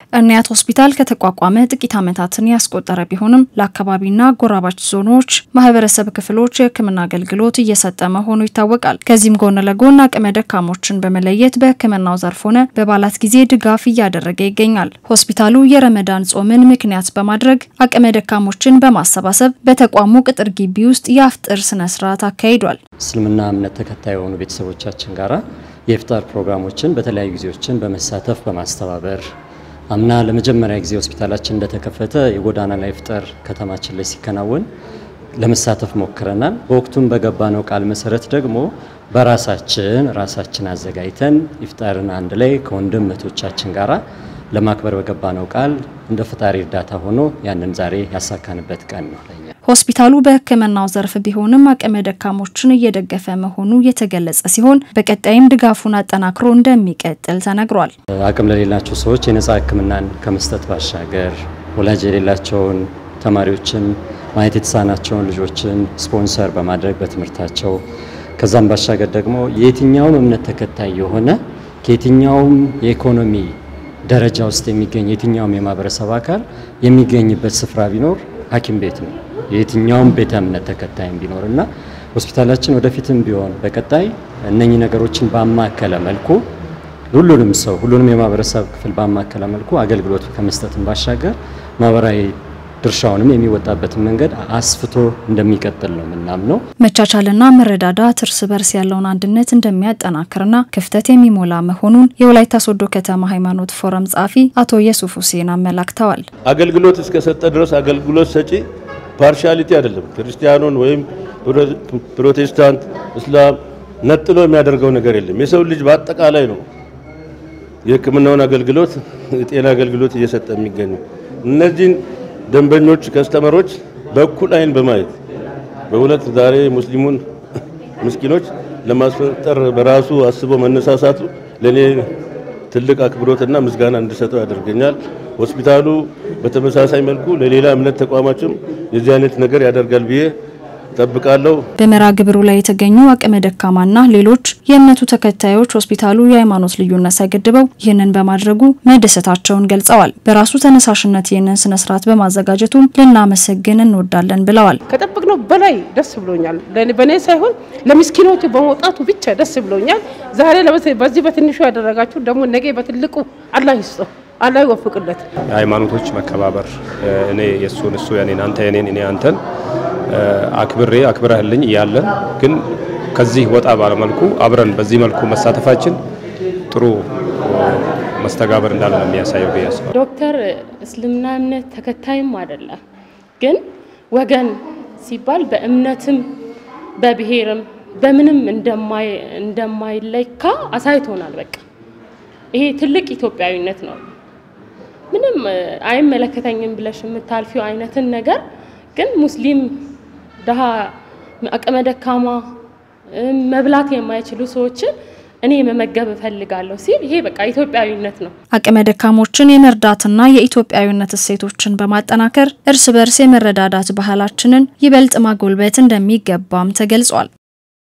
እርንያት ሆስፒታል ከተቋቋመ ጥቂት ዓመታትን ያስቆጠረ ቢሆንም ለአካባቢና ጎራባች ዞኖች ማህበረሰብ ክፍሎች የሕክምና አገልግሎት እየሰጠ መሆኑ ይታወቃል። ከዚህም ጎን ለጎን አቅመ ደካሞችን በመለየት በሕክምናው ዘርፍ ሆነ በበዓላት ጊዜ ድጋፍ እያደረገ ይገኛል። ሆስፒታሉ የረመዳን ጾምን ምክንያት በማድረግ አቅመ ደካሞችን በማሰባሰብ በተቋሙ ቅጥር ግቢ ውስጥ የአፍጥር ስነ ስርዓት አካሂዷል። እስልምና እምነት ተከታይ የሆኑ ቤተሰቦቻችን ጋራ የኢፍጣር ፕሮግራሞችን በተለያዩ ጊዜዎችን በመሳተፍ በማስተባበር አምና ለመጀመሪያ ጊዜ ሆስፒታላችን እንደተከፈተ የጎዳና ላይ ኢፍጣር ከተማችን ላይ ሲከናወን ለመሳተፍ ሞክረናል። በወቅቱም በገባነው ቃል መሰረት ደግሞ በራሳችን ራሳችን አዘጋጅተን ኢፍጣርን አንድ ላይ ከወንድም እህቶቻችን ጋራ ለማክበር በገባነው ቃል እንደ ፈጣሪ እርዳታ ሆኖ ያንን ዛሬ ያሳካንበት ቀን ነው። ሆስፒታሉ በሕክምናው ዘርፍ ቢሆንም አቅመ ደካሞችን እየደገፈ መሆኑ የተገለጸ ሲሆን በቀጣይም ድጋፉን አጠናክሮ እንደሚቀጥል ተነግሯል። አቅም ለሌላቸው ሰዎች የነጻ ሕክምናን ከመስጠት ባሻገር ወላጅ የሌላቸውን ተማሪዎችን ማየት የተሳናቸውን ልጆችን ስፖንሰር በማድረግ በትምህርታቸው ከዛም ባሻገር ደግሞ የየትኛውም እምነት ተከታይ የሆነ ከየትኛውም የኢኮኖሚ ደረጃ ውስጥ የሚገኝ የትኛውም የማህበረሰብ አካል የሚገኝበት ስፍራ ቢኖር ሐኪም ቤት ነው። የየትኛውም ቤተ እምነት ተከታይም ቢኖር እና ሆስፒታላችን ወደፊትም ቢሆን በቀጣይ እነኚህ ነገሮችን ባማከለ መልኩ ሁሉንም ሰው ሁሉንም የማህበረሰብ ክፍል ባማከለ መልኩ አገልግሎት ከመስጠትም ባሻገር ማህበራዊ ድርሻውንም የሚወጣበትን መንገድ አስፍቶ እንደሚቀጥል ነው የምናምነው። መቻቻልና መረዳዳት እርስ በርስ ያለውን አንድነት እንደሚያጠናክርና ክፍተት የሚሞላ መሆኑን የወላይታ ሶዶ ከተማ ሃይማኖት ፎረም ጸሐፊ አቶ የሱፍ ሁሴን አመላክተዋል። አገልግሎት እስከሰጠ ድረስ አገልግሎት ሰጪ ፓርሻሊቲ አይደለም። ክርስቲያኑን ወይም ፕሮቴስታንት፣ እስላም ነጥሎ የሚያደርገው ነገር የለም። የሰው ልጅ በአጠቃላይ ነው የሕክምናውን አገልግሎት የጤና አገልግሎት እየሰጠ የሚገኙ እነዚህን ደንበኞች ከስተመሮች በእኩል አይን በማየት በሁለት ዛሬ ሙስሊሙን ምስኪኖች ለማስፈጠር በራሱ አስቦ መነሳሳቱ ለኔ ትልቅ አክብሮትና ምስጋና እንድሰጠው ያደርገኛል። ሆስፒታሉ በተመሳሳይ መልኩ ለሌላ እምነት ተቋማችም የዚህ አይነት ነገር ያደርጋል ብዬ ጠብቃለሁ። በመርሃ ግብሩ ላይ የተገኙ አቅመ ደካማና ሌሎች የእምነቱ ተከታዮች ሆስፒታሉ የሃይማኖት ልዩነት ሳይገድበው ይህንን በማድረጉ መደሰታቸውን ገልጸዋል። በራሱ ተነሳሽነት ይህንን ስነ ስርዓት በማዘጋጀቱም ልናመሰግን እንወዳለን ብለዋል። ከጠበቅነው በላይ ደስ ብሎኛል። በእኔ ሳይሆን ለምስኪኖቹ በመውጣቱ ብቻ ደስ ብሎኛል። ዛሬ በዚህ በትንሹ ያደረጋችሁ ደግሞ ነገ በትልቁ አላህ ይስጠው። አላህ ይወፍቅለት። የሃይማኖቶች መከባበር እኔ የእሱን እሱ የኔን አንተ የኔን እኔ አንተን አክብሬ አክብረህልኝ እያለን ግን ከዚህ ወጣ ባለመልኩ አብረን በዚህ መልኩ መሳተፋችን ጥሩ መስተጋበር እንዳለ ነው የሚያሳየው ብዬ አስባለሁ። ዶክተር እስልምና እምነት ተከታይም አይደለም፣ ግን ወገን ሲባል በእምነትም በብሔርም በምንም እንደማይለካ አሳይቶናል። በቃ ይሄ ትልቅ ኢትዮጵያዊነት ነው። ምንም አይመለከተኝም ብለሽ የምታልፊው አይነትን ነገር ግን ሙስሊም ድሃ፣ አቅመ ደካማ፣ መብላት የማይችሉ ሰዎችን እኔ መመገብ እፈልጋለሁ ሲል ይሄ በቃ ኢትዮጵያዊነት ነው። አቅመ ደካሞችን የመርዳትና የኢትዮጵያዊነት እሴቶችን በማጠናከር እርስ በርስ የመረዳዳት ባህላችንን ይበልጥ ማጎልበት እንደሚገባም ተገልጿል።